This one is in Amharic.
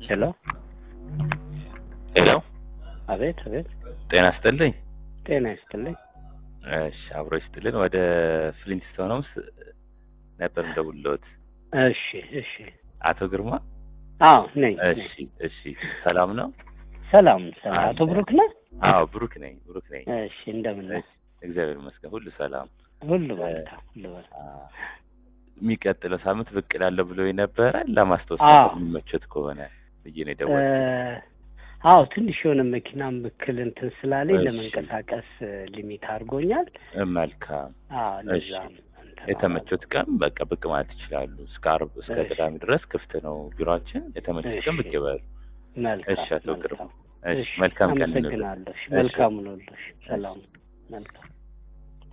ሄሎ ሄሎ አቤት አቤት ጤና ይስጥልኝ። ጤና ይስጥልኝ እሺ አብሮ ይስጥልን። ወደ ፍሊንስቶን ሆምስ ነበር እንደውሎት። እሺ እሺ አቶ ግርማ አዎ ነኝ ነኝ። እሺ እሺ፣ ሰላም ነው? ሰላም ሰላም አቶ ብሩክ ነህ አዎ ብሩክ ነኝ፣ ብሩክ ነኝ። እሺ እንደምን ነህ እግዚአብሔር ይመስገን ሁሉ ሰላም። ሁሉ መልካም ሁሉ መልካም አ፣ የሚቀጥለው ሳምንት ብቅ እላለሁ ብሎ ነበረ። ለማስታወስ አዎ። ነበር የሚመቸት ከሆነ ብዬ ነው የደወልኩት። አዎ ትንሽ የሆነ መኪናም ብክል እንትን ስላለኝ እሺ። ለመንቀሳቀስ ሊሚት አድርጎኛል መልካም አዎ ለዛ እሺ። ነው እንትን የተመቾት ቀን በቃ ብቅ ማለት ይችላሉ። እስከ ዓርብ እስከ እሺ። ቅዳሜ ድረስ ክፍት ነው ቢሮአችን። የተመቾት ቀን ብቅ እሺ። ይበሉ። መልካም እሺ አቶ ግርማ መልካም እሺ እሺ መልካም ቀን ይሁንልዎት። አመሰግናለሁ እሺ እሺ። መልካም ነው ሰላም መልካም